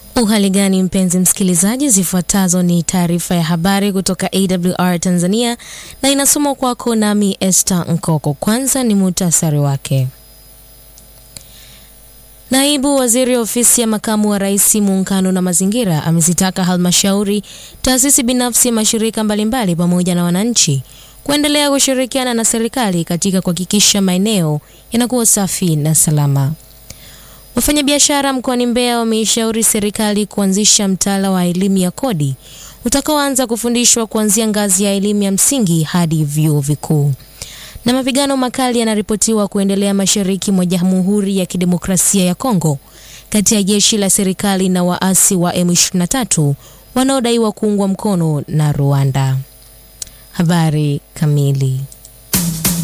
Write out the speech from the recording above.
Uhali gani mpenzi msikilizaji, zifuatazo ni taarifa ya habari kutoka AWR Tanzania na inasomwa kwako nami Esther Nkoko. Kwanza ni muhtasari wake. Naibu Waziri Ofisi ya Makamu wa Rais Muungano na Mazingira amezitaka halmashauri, taasisi binafsi, mashirika mbalimbali pamoja na wananchi kuendelea kushirikiana na serikali katika kuhakikisha maeneo yanakuwa safi na salama. Wafanyabiashara mkoani Mbeya wameishauri serikali kuanzisha mtaala wa elimu ya kodi utakaoanza kufundishwa kuanzia ngazi ya elimu ya msingi hadi vyuo vikuu. Na mapigano makali yanaripotiwa kuendelea mashariki mwa Jamhuri ya Kidemokrasia ya Kongo kati ya jeshi la serikali na waasi wa M23 wanaodaiwa kuungwa mkono na Rwanda. Habari kamili.